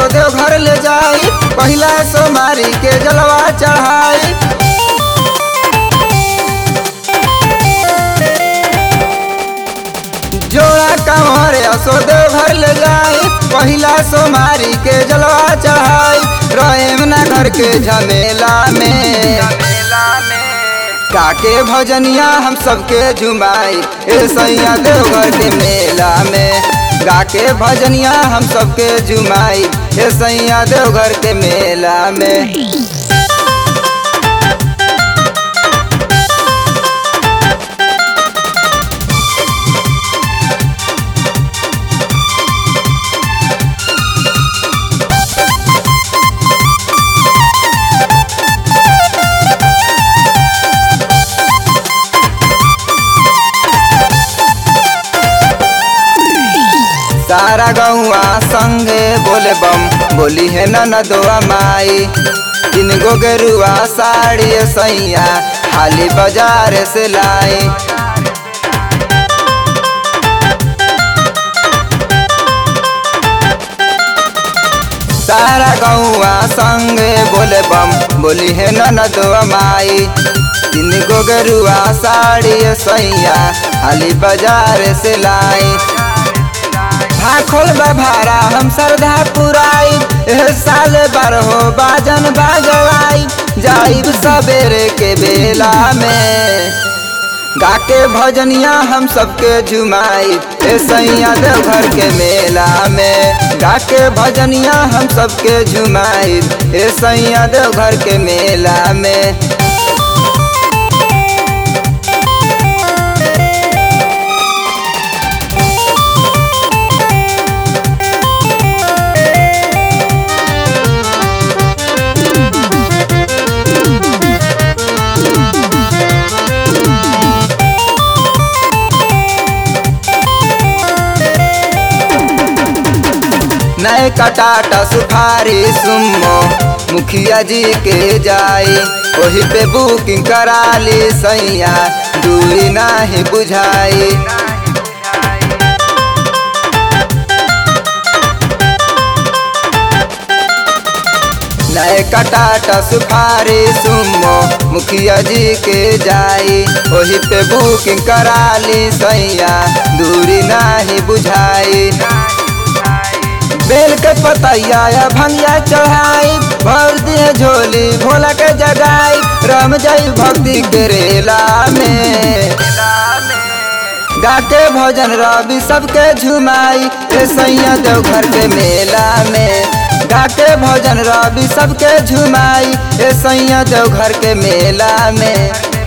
असो देव घर ले जाई पहिला सोमारी के जलवा चढ़ाई जोड़ा कंवर असो देव घर ले जाई पहिला सोमारी के जलवा चढ़ाई रहेम ना घर के झमेला में काके भजनिया हम सबके झुमाई ए सैया देवघर के मेला में गाके भजनिया हम सबके झुमाई ए सैया देवघर के मेला में सारा गौआ संगे बोले बम बोली है ननदोआ माई तीन गो गेरुआ साड़ी सैया हाली बाजार से लाई सारा गौआ संगे बोले बम बोली है ननदोआ माई तीन गो गेरुआ साड़ी सैया हाली बाजार से लाई भाखोल भारा हम श्रद्धा पुराई एह साल बारहो बाजन बाजवाई जाइब सवेरे के बेला में गाके भजनिया हम सबके झुमाई ए सैया देवघर के मेला में गाके भजनिया हम सबके झुमाई ए सैया देवघर के मेला में नए कटाटा सुखारी सुमो मुखिया जी के जाई वही पे बुकिंग करा ली सैया दूरी नाही बुझाई नए कटाटा सुखारी सुमो मुखिया जी के जाई वही पे बुकिंग करा ली सैया दूरी नाही बुझाई बेल के पतैया या भंगिया चढ़ाई भर दिए झोली भोला के जगाई रम जाई भक्ति के रेला में गाके भजन रवि सबके झुमाई ए सैया देवघर के मेला में गाके भजन रवि सबके झुमाई ए सैया देवघर के मेला में